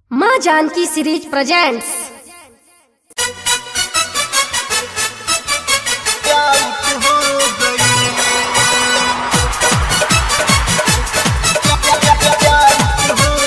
माँ Janaki series presents out हो गई आउट हो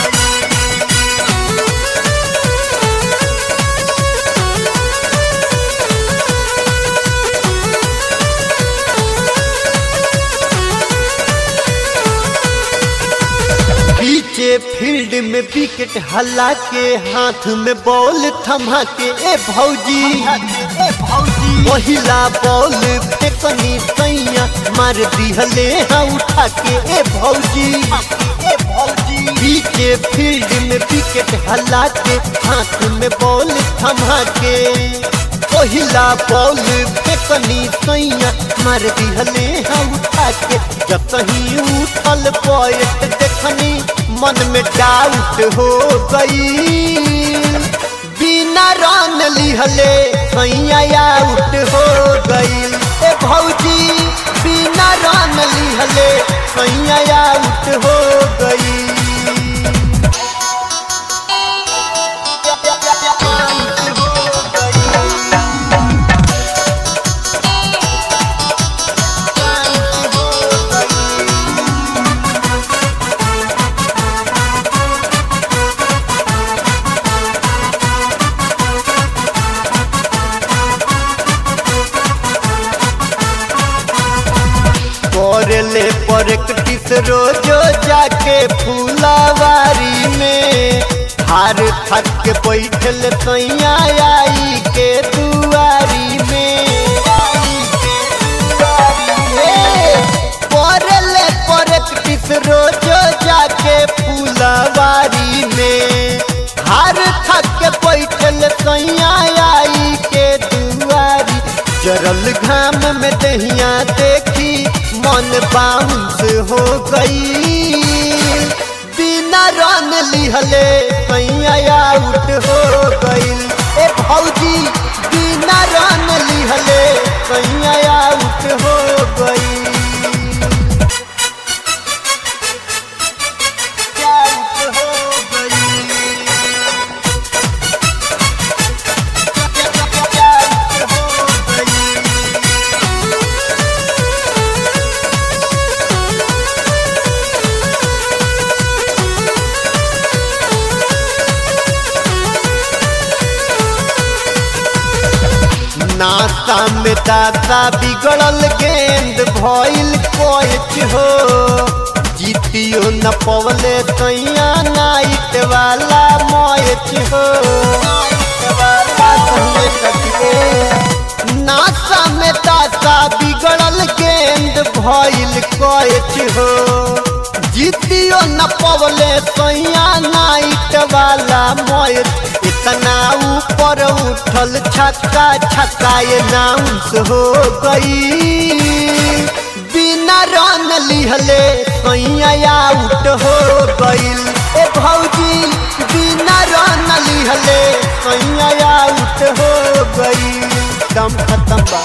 पीछे फील्ड में विकेट हल्ला के हाथ में बॉल थमा के ए भौजी ए भौजी पहिला बॉल फेकनी सैया मार दिहले हाँ उठा के ए भौजी ए भौजी पीछे फील्ड में विकेट हल्ला के हाथ में बॉल थमा के पहिला बॉल फेकनी सैया मार दिहले हाँ उठा के जब कहीं उठल पॉइंट देखनी मन में डाउट हो गई बिना रन लिहले सैया आउट हो गई ए भौजी बिना रन लिहले सैया आउट हो गई करले प्रैक्टिस रोजो जाके फूलावारी में हार थक के बैठल सैया आई के दुआरी में करले प्रैक्टिस रोजो जाके फूलावारी में हार थक के बैठल सैया आई के दुआरी जरल घाम में दहिया देखी मन बाउंस हो गई बिना रन लिहले सैया आउट हो गई ए भौजी बिना रन लिहले सैया आउट हो गई आउट हो गई आउट हो गई नाता में दाता बिगड़ल गेंद भइल कोच हो जीतियो न पवले तैया नाइट वाला मैच हो नाता में दाता बिगड़ल गेंद भइल कोच हो जीतियो न पवले तैया नाइट वाला मैच इतना ऊपर उठल छक्का छक्का ये नाउंस हो गई बिना रन लिहले सैया आउट हो गईल ए भौजी बिना रन लिहले सैया आउट हो गई दम खत्म बा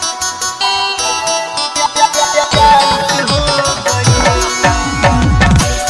आउट हो गई।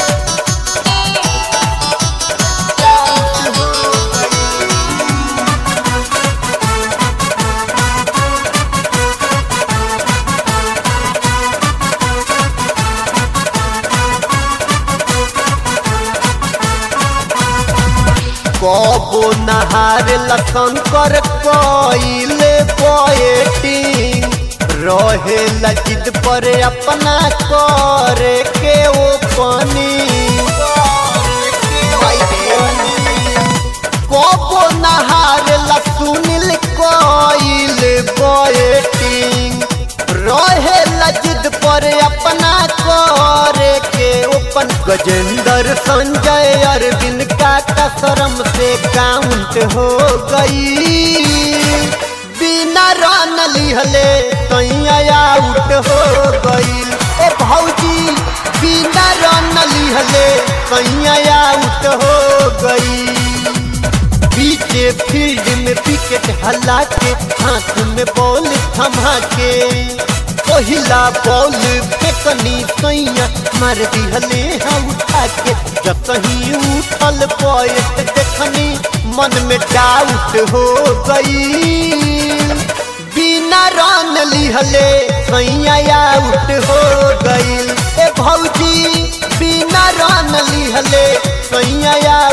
कबो नहार लखन कर कोइले पोएटिंग रहे लजिद पर अपना करे के ओ पानी कबो नहार लसुनिल कोइले पोएटिंग रहे लजिद पर अपना करे के ओपन गजेंद्र संजय अरविंद का कसरम से काउंट हो गई बिना रन लिहले सैया आउट हो गई ए भौजी बिना रन लिहले सैया आउट हो गई पीछे फील्ड में विकेट हल्ला के हाथ में बॉल थमा के पहिला बॉल फेंक फेकनी सैया मार दिहले हाँ उठा के जब कहीं उठल पॉइंट देखनी मन में डाउट हो गई बिना रन लिहले सैया आउट हो गई ए भौजी बिना रन लिहले सैया